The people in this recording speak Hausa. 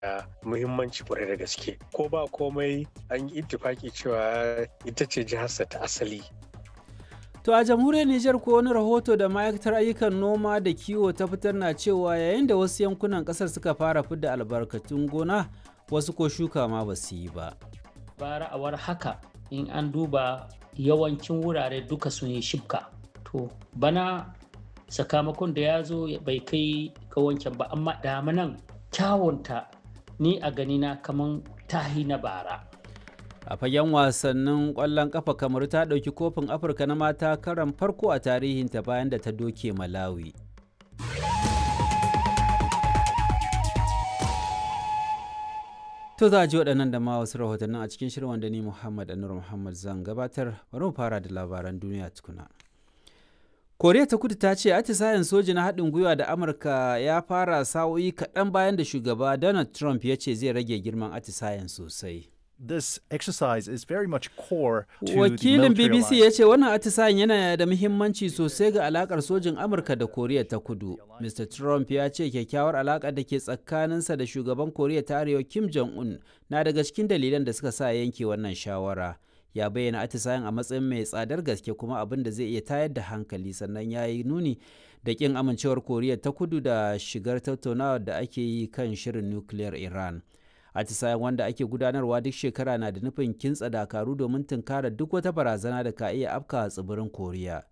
da muhimmanci kwarai da gaske ko ba komai an yi ittifaki cewa ita ce jiharsa ta asali To a jamhuriyar Nijar ko wani rahoto da ma'aikatar ayyukan noma da kiwo ta fitar na cewa yayin da wasu yankunan kasar suka fara fidda albarkatun gona wasu ko shuka ma ba su yi ba. Bara a haka in an duba yawancin wurare duka sun yi shibka. To bana sakamakon da ya zo bai kai ga wancan ba amma damanan kyawunta ni a ganina kaman tahi na bara. a fagen wasannin ƙwallon ƙafa kamar ta ɗauki kofin afirka na mata karan farko a tarihinta bayan da ta doke malawi to za a ji waɗannan da ma wasu rahotannin a cikin shirin wanda ni muhammad anur muhammad zan gabatar bari mu fara da labaran duniya tukuna koriya ta kudu ta ce atisayen soji na haɗin gwiwa da amurka ya fara sa'o'i kaɗan bayan da shugaba donald trump ya ce zai rage girman atisayen sosai this exercise is very much core to Wakilin the BBC ya ce wannan atisayen yana da muhimmanci sosai ga alakar sojin Amurka da Koriya ta Kudu. Mr. Trump ya ce kyakkyawar alaka da ke tsakaninsa da shugaban Koriya ta Arewa Kim Jong-un na daga cikin dalilan da suka sa yanke wannan shawara. Ya bayyana atisayen a matsayin mai tsadar gaske kuma abin da zai iya tayar da hankali sannan ya yi nuni da kin amincewar Koriya ta Kudu da shigar tattaunawa da ake yi kan shirin nukiliyar Iran. atisayen wanda ake gudanarwa duk shekara na da nufin kintsa dakaru domin tunkara duk wata barazana da ka iya afka tsibirin koriya